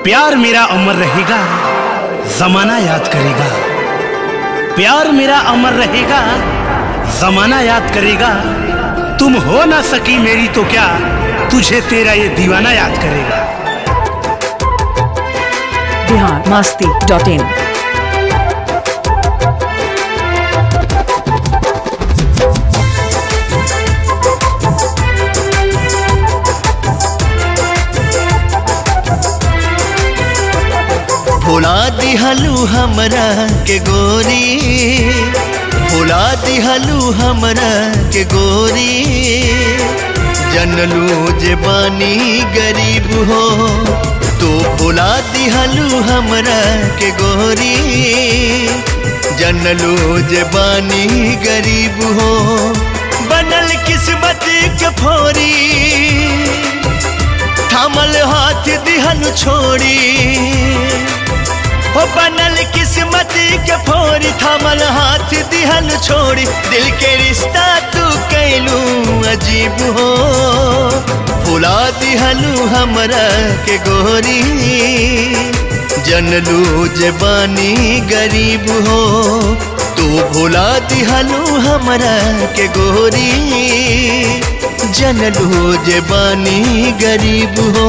प्यार मेरा अमर रहेगा जमाना याद करेगा प्यार मेरा अमर रहेगा जमाना याद करेगा तुम हो ना सकी मेरी तो क्या तुझे तेरा ये दीवाना याद करेगा बिहार मास्ती डॉट इन भुला दिहलू हमरा के गोरी भुला दिहलू हमरा के गोरी जनलू जे बानी गरीब हो तो भुला दिहलू हमरा के गोरी जनलू जे बानी गरीब हो बनल किस्मत के फोरी थामल हाथ दिहन छोड़ी हो बनल किस्मत के फोरी थामल हाथ दिहन छोड़ी दिल के रिश्ता तू कैलू अजीब हो भुला दिहलू हमरा के गोरी जनलू जबानी गरीब हो तू भुला दिहलू हमरा के गोरी जनलू जबानी गरीब हो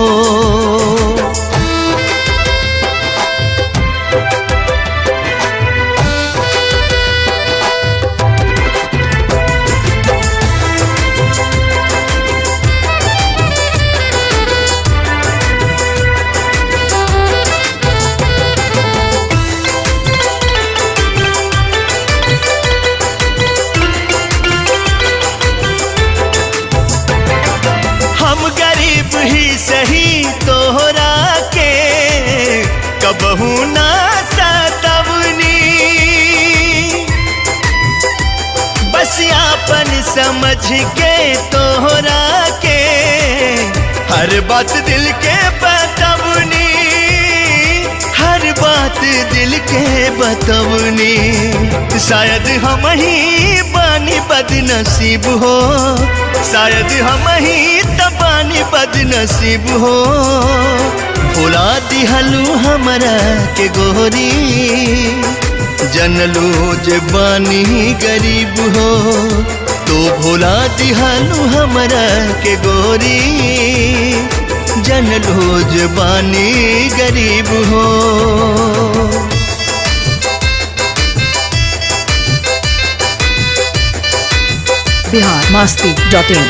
हम गरीब ही सही तोहरा के कबहू ना सतवनी बस आपन समझ के तोहरा के हर बात दिल के बतवनी हर बात दिल के बतवनी शायद हम ही बानी बदनसीब हो शायद हम ही तबानी बदनसीब हो भुला दिहलू हमरा के गोरी जनलू जे बानी गरीब हो तो भुला दिहलू हमरा के गोरी जनलू जे बानी गरीब हो बिहार मास्ती डॉट इन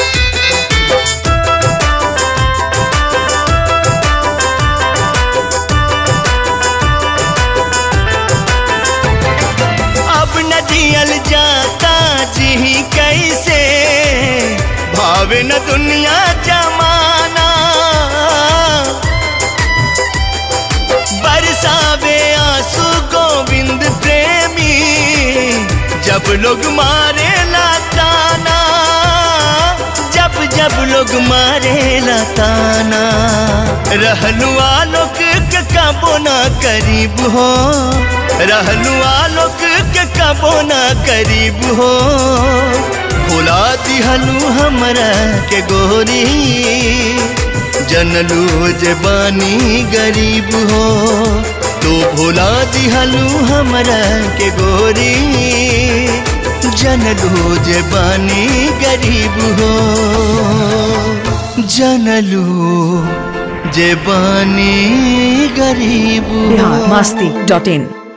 अब न जियल जाता जी कैसे भावे न दुनिया जमाना बरसावे आंसू गोविंद प्रेमी जब लोग मारे लाताना जब जब लोग मारे लाताना रहलू आलोक के कबो ना करीब हो रहलू आलोक के कबो ना करीब हो भुला दिहलू हमरा के गोरी जनलू जबानी गरीब हो तो भुला दिहलू हमरा के गोरी जनलू जबानी गरीब हो जनलू जबानी गरीब हो बिहार मास्ती डॉट इन